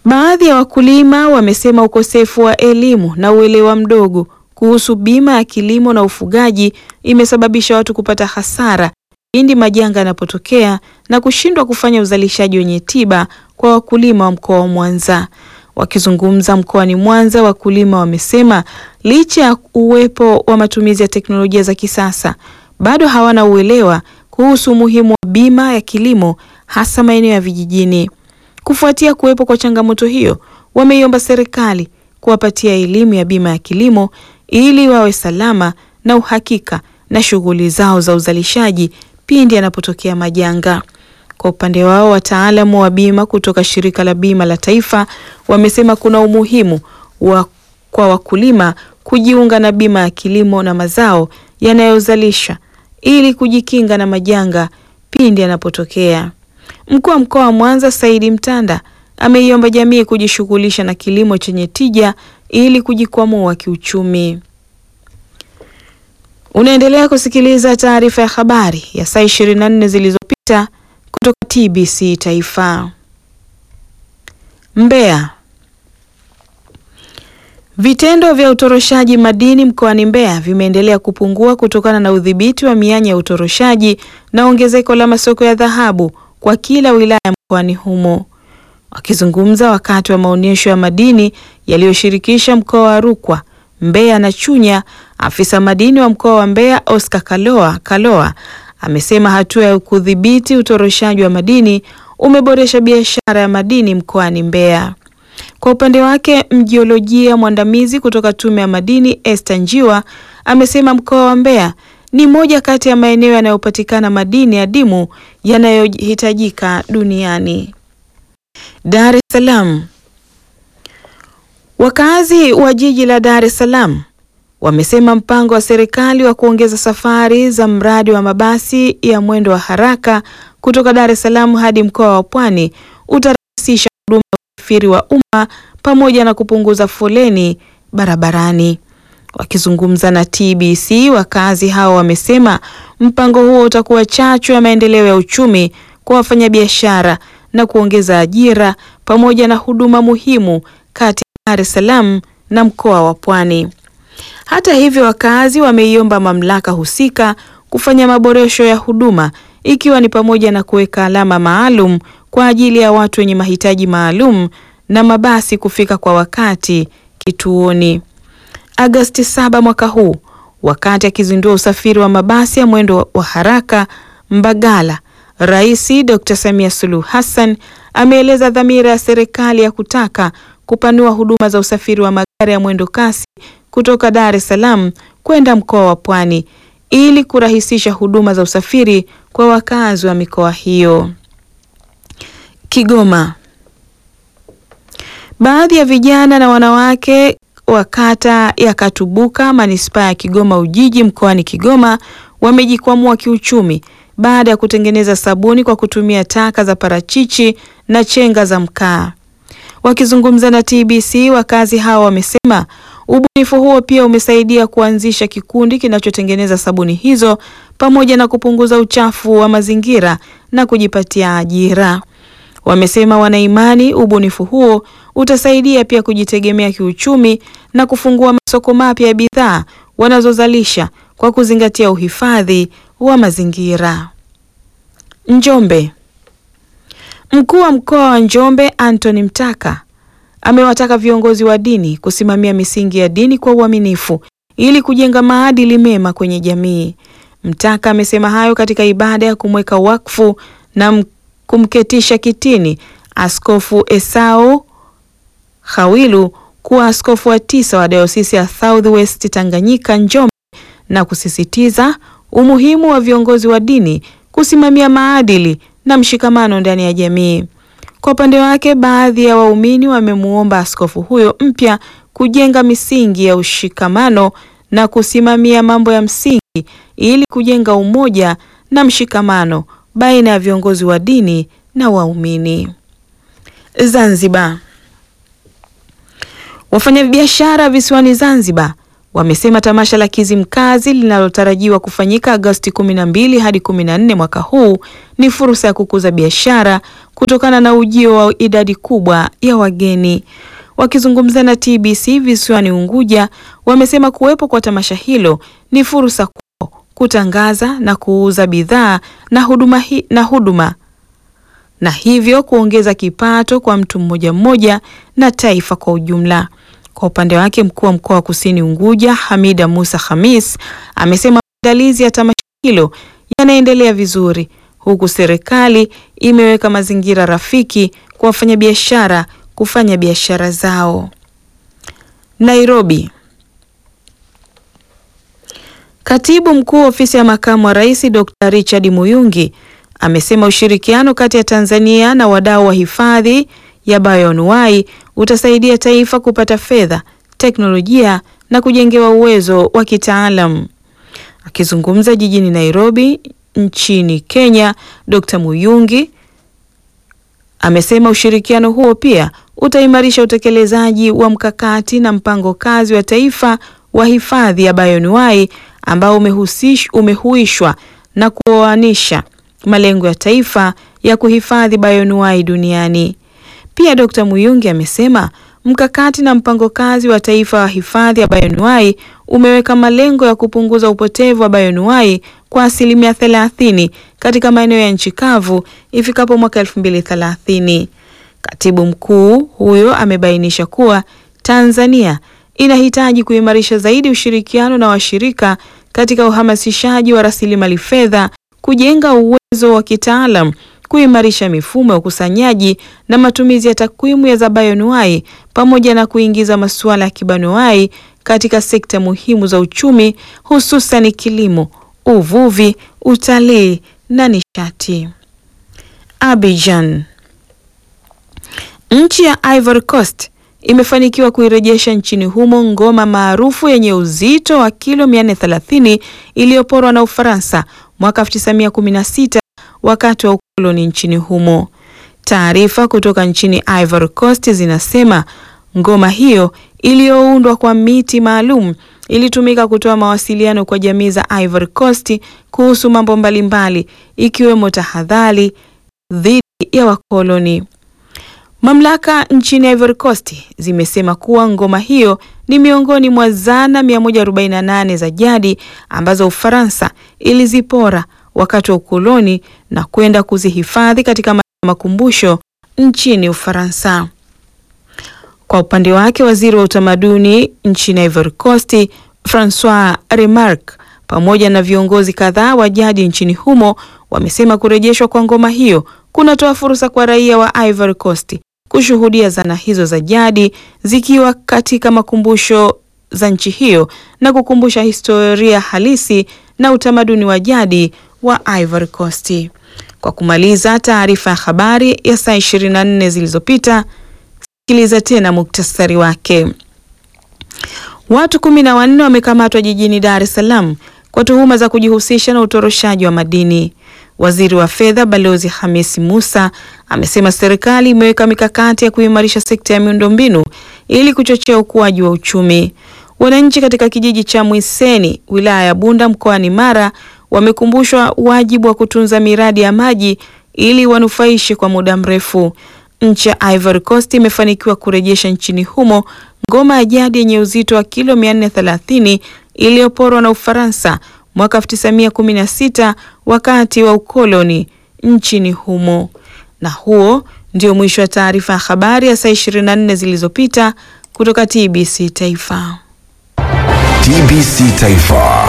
Baadhi ya wakulima wamesema ukosefu wa elimu na uelewa mdogo kuhusu bima ya kilimo na ufugaji imesababisha watu kupata hasara pindi majanga yanapotokea na kushindwa kufanya uzalishaji wenye tiba kwa wakulima wa mkoa wa Mwanza. Wakizungumza mkoani Mwanza, wakulima wamesema licha ya uwepo wa matumizi ya teknolojia za kisasa bado hawana uelewa kuhusu umuhimu wa bima ya kilimo hasa maeneo ya vijijini. Kufuatia kuwepo kwa changamoto hiyo, wameiomba serikali kuwapatia elimu ya bima ya kilimo ili wawe salama na uhakika na shughuli zao za uzalishaji pindi yanapotokea majanga. Kwa upande wao, wataalamu wa bima kutoka Shirika la Bima la Taifa wamesema kuna umuhimu wa kwa wakulima kujiunga na bima ya kilimo na mazao yanayozalisha ili kujikinga na majanga pindi yanapotokea. Mkuu wa mkoa wa Mwanza Saidi Mtanda ameiomba jamii kujishughulisha na kilimo chenye tija ili kujikwamua kiuchumi. Unaendelea kusikiliza taarifa ya habari ya saa 24 zilizopita kutoka TBC Taifa. Mbeya. Vitendo vya utoroshaji madini mkoani Mbeya vimeendelea kupungua kutokana na udhibiti wa mianya ya utoroshaji na ongezeko la masoko ya dhahabu kwa kila wilaya mkoani humo. Wakizungumza wakati wa maonyesho ya madini yaliyoshirikisha mkoa wa Rukwa, Mbeya na Chunya, afisa madini wa mkoa wa Mbeya Oscar Kaloa Kaloa amesema hatua ya kudhibiti utoroshaji wa madini umeboresha biashara ya madini mkoani Mbeya. Kwa upande wake, mjiolojia mwandamizi kutoka Tume ya Madini Esther Njiwa amesema mkoa wa Mbeya ni moja kati ya maeneo yanayopatikana madini adimu yanayohitajika duniani. Dar es Salaam. Wakazi wa jiji la Dar es Salaam wamesema mpango wa serikali wa kuongeza safari za mradi wa mabasi ya mwendo wa haraka kutoka Dar es Salaam hadi mkoa wa Pwani utarahisisha huduma ya usafiri wa umma pamoja na kupunguza foleni barabarani. Wakizungumza na TBC, wakazi hao wamesema mpango huo utakuwa chachu ya maendeleo ya uchumi kwa wafanyabiashara na kuongeza ajira pamoja na huduma muhimu kati ya Dar es Salaam na mkoa wa Pwani. Hata hivyo, wakazi wameiomba mamlaka husika kufanya maboresho ya huduma ikiwa ni pamoja na kuweka alama maalum kwa ajili ya watu wenye mahitaji maalum na mabasi kufika kwa wakati kituoni. Agosti 7 mwaka huu, wakati akizindua usafiri wa mabasi ya mwendo wa haraka Mbagala, Rais Dr. Samia Suluhu Hassan ameeleza dhamira ya serikali ya kutaka kupanua huduma za usafiri wa magari ya mwendo kasi kutoka Dar es Salaam kwenda mkoa wa Pwani ili kurahisisha huduma za usafiri kwa wakazi wa mikoa hiyo. Kigoma. Baadhi ya vijana na wanawake wa kata ya Katubuka manispaa ya Kigoma Ujiji mkoani Kigoma wamejikwamua kiuchumi baada ya kutengeneza sabuni kwa kutumia taka za parachichi na chenga za mkaa. Wakizungumza na TBC, wakazi hao wamesema ubunifu huo pia umesaidia kuanzisha kikundi kinachotengeneza sabuni hizo pamoja na kupunguza uchafu wa mazingira na kujipatia ajira. Wamesema wanaimani ubunifu huo utasaidia pia kujitegemea kiuchumi na kufungua masoko mapya ya bidhaa wanazozalisha kwa kuzingatia uhifadhi wa mazingira. Njombe. Mkuu wa mkoa wa Njombe Anthony Mtaka amewataka viongozi wa dini kusimamia misingi ya dini kwa uaminifu ili kujenga maadili mema kwenye jamii. Mtaka amesema hayo katika ibada ya kumweka wakfu na kumketisha kitini Askofu Esau Hawilu kuwa askofu wa tisa wa Dayosisi ya Southwest Tanganyika Njombe na kusisitiza umuhimu wa viongozi wa dini kusimamia maadili na mshikamano ndani ya jamii. Kwa upande wake, baadhi ya waumini wamemuomba askofu huyo mpya kujenga misingi ya ushikamano na kusimamia mambo ya msingi ili kujenga umoja na mshikamano baina ya viongozi wa dini na waumini. Zanzibar. Wafanyabiashara visiwani Zanzibar wamesema tamasha la Kizimkazi linalotarajiwa kufanyika Agosti 12 hadi 14 mwaka huu ni fursa ya kukuza biashara kutokana na ujio wa idadi kubwa ya wageni. Wakizungumza na TBC visiwani Unguja, wamesema kuwepo kwa tamasha hilo ni fursa kwao kutangaza na kuuza bidhaa na huduma, hi, na huduma na hivyo kuongeza kipato kwa mtu mmoja mmoja na taifa kwa ujumla. Kwa upande wake mkuu wa mkoa wa Kusini Unguja Hamida Musa Khamis amesema maandalizi ya tamasha hilo yanaendelea vizuri, huku serikali imeweka mazingira rafiki kwa wafanyabiashara kufanya biashara zao. Nairobi. Katibu mkuu ofisi ya makamu wa rais Dr. Richard Muyungi amesema ushirikiano kati ya Tanzania na wadau wa hifadhi ya bioanuwai utasaidia taifa kupata fedha, teknolojia na kujengewa uwezo wa kitaalam. Akizungumza jijini Nairobi nchini Kenya, Dr. Muyungi amesema ushirikiano huo pia utaimarisha utekelezaji wa mkakati na mpango kazi wa taifa wa hifadhi ya bioanuwai ambao umehuishwa na kuoanisha malengo ya taifa ya kuhifadhi bioanuwai duniani. Pia Dr. Muyungi amesema mkakati na mpango kazi wa taifa wa hifadhi ya bioanuwai umeweka malengo ya kupunguza upotevu wa bioanuwai kwa asilimia 30 katika maeneo ya nchi kavu ifikapo mwaka 2030. Katibu mkuu huyo amebainisha kuwa Tanzania inahitaji kuimarisha zaidi ushirikiano na washirika katika uhamasishaji wa rasilimali fedha, kujenga uwezo wa kitaalam, kuimarisha mifumo ya ukusanyaji na matumizi ya takwimu za bioanuwai pamoja na kuingiza masuala ya kibanuwai katika sekta muhimu za uchumi hususan kilimo, uvuvi, utalii na nishati. Abidjan. Nchi ya Ivory Coast imefanikiwa kuirejesha nchini humo ngoma maarufu yenye uzito wa kilo 430 iliyoporwa na Ufaransa mwaka 1916 wakati wa ukoloni nchini humo. Taarifa kutoka nchini Ivory Coast zinasema ngoma hiyo iliyoundwa kwa miti maalum ilitumika kutoa mawasiliano kwa jamii za Ivory Coast kuhusu mambo mbalimbali ikiwemo tahadhari dhidi ya wakoloni. Mamlaka nchini Ivory Coast zimesema kuwa ngoma hiyo ni miongoni mwa zana 148 za jadi ambazo Ufaransa ilizipora wakati wa ukoloni na kwenda kuzihifadhi katika makumbusho nchini Ufaransa. Kwa upande wake, waziri wa utamaduni nchini Ivory Coast Francois Remarque pamoja na viongozi kadhaa wa jadi nchini humo wamesema kurejeshwa kwa ngoma hiyo kunatoa fursa kwa raia wa Ivory Coast kushuhudia zana hizo za jadi zikiwa katika makumbusho za nchi hiyo na kukumbusha historia halisi na utamaduni wa jadi wa Ivory Coast. Kwa kumaliza taarifa ya habari ya saa 24 zilizopita, sikiliza tena muktasari wake. Watu kumi na wanne wamekamatwa jijini Dar es Salaam kwa tuhuma za kujihusisha na utoroshaji wa madini. Waziri wa Fedha Balozi Hamisi Musa amesema serikali imeweka mikakati ya kuimarisha sekta ya miundombinu ili kuchochea ukuaji wa uchumi. Wananchi katika kijiji cha Mwiseni, wilaya ya Bunda mkoani Mara wamekumbushwa wajibu wa kutunza miradi ya maji ili wanufaishe kwa muda mrefu. Nchi ya Ivory Coast imefanikiwa kurejesha nchini humo ngoma ya jadi yenye uzito wa kilo 430 iliyoporwa na Ufaransa mwaka 1916 wakati wa ukoloni nchini humo. Na huo ndio mwisho wa taarifa ya habari ya saa 24 zilizopita kutoka TBC Taifa. TBC Taifa.